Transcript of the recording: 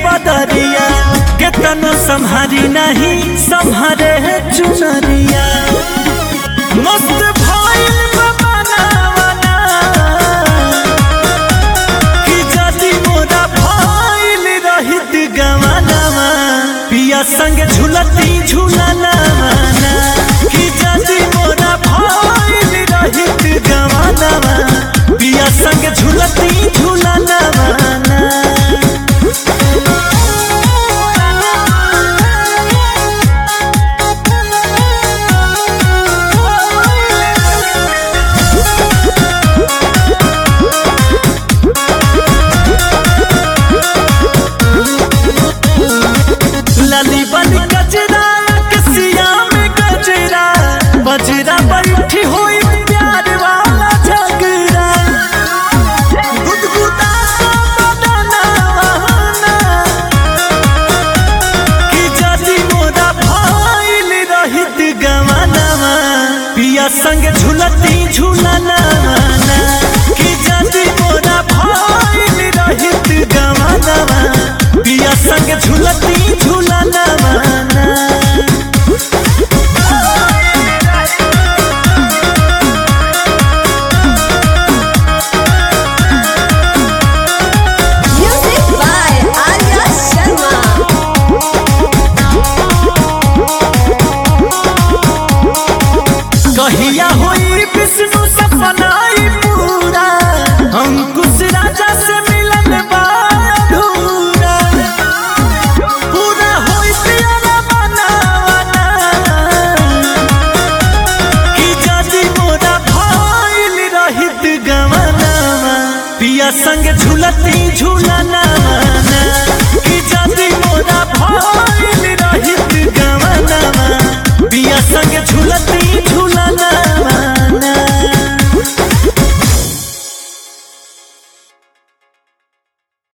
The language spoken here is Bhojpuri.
बदरिया केतनो संहारी नहीं संहारे चुनरिया मस्त भइल बा मनावना कि जदी मोरा भइल रहित गवानावा पिया संग झुलती झुलनावा कि जदी मोरा भइल रहित गवानावा पिया संग झुलती झुलनावा लाली बन गजरा कसिया में गजरा बजरा बैठी हुई प्यार वाला झगड़ा गुदगुदा सा बदनवाना कि जदी मोरा भइल रहित गवानावा पिया संग झुलती झुलनावा कि जदी मोरा भइल रहित गवानावा पिया संग झुलती झुलनावा Music by Arya Sharma. कहिया होई विष्णु सपनाई पूरा अंकुश राजा से मिलन बा अधूरा पूरा होई प्यारा बनावना कि जदी मोरा भइल रहित गवनावा पिया संग झुलती झुलनावा